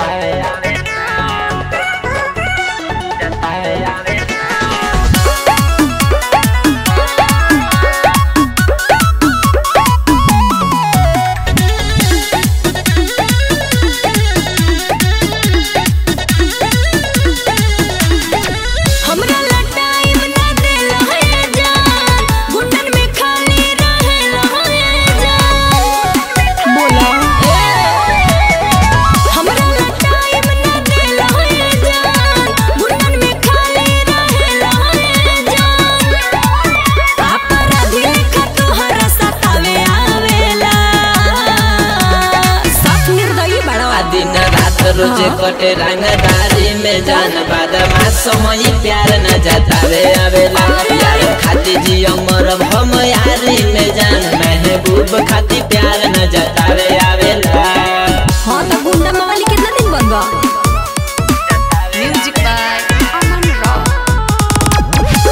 हमरा ला टाइम ना देला है जान गुंडन में खाली रहेला है जान बोला हमरा ला टाइम ना देला है जान गुंडन में खाली रहेला है जान अपराधी लेखा तोहरा सतावे आवेला साफ निर्दयी बड़ा आ दिन रात रोज कटे रंगदारी में जान बादमा समय प्यार न जतावे आवेला प्यार खाती जियो मरब हम यारी में जान महबूब खाती प्यार न जतावे आवेला हाँ तो गुंडा मवाली कितना दिन बन गया Music by Aman Rock.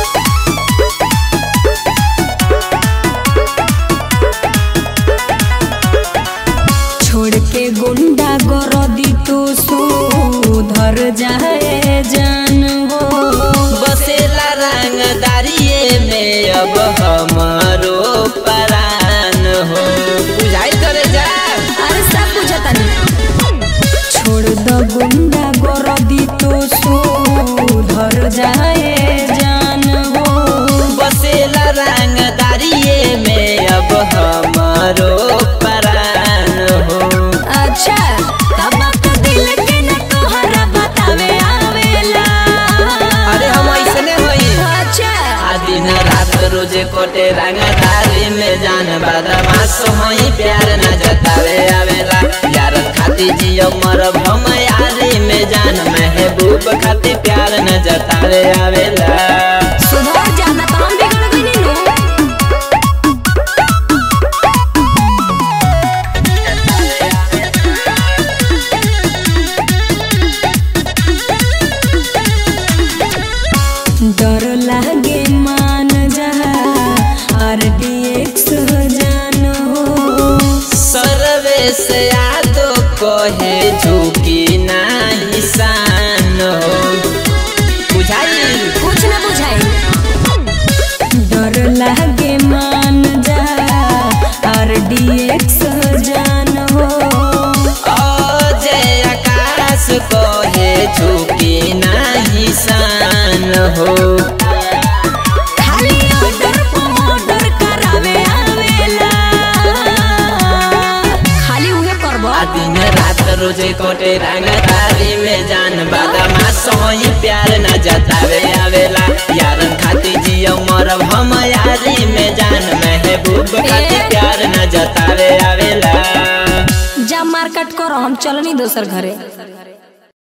छोड़ के गुंडा गरदी तो सुधर जाए जान हो बसेला रंगदारिये में अब हमारो परान हो बुझाई करे जा अरे सब बुझता नहीं छोड़ दो गुंडा गरदी तो सुधर जाए जान हो बसेला रंगदारिये में अब हमारो परान हो अच्छा तब तो दिल के न तोहरा बतावे आवेला अरे हम ऐसने होई अच्छा आ दिन रात रोज कोटे रंगदारी में जान बदमाश होई प्यार न जतावे आवेला यार खाती जियो मरब हम यारी में जान महबूब खाती प्यार न जतावे आवेला सुधर जाना तो हम बिगड़ गई नु डर लागे मान जा आरडीएक्स जान हो सर्वे से यादो कहे झुकी नाही शान हो बुझाई कुछ ना बुझाई डर लागे मान जा आरडीएक्स जान हो अजय आकाश कहे झुकी नाही शान हो खाली ऑर्डर ऑर्डर करावे आवेला खाली उहे करबो आ दिन रात रोज कोटे रंगदारी में जान बादामा सोई प्यार न जतावे आवेला यारन खाती जियो मरब हम यारी में जान महबूब खाती प्यार न जतावे आवेला जा मार्केट करो हम चलनी दोसर घरे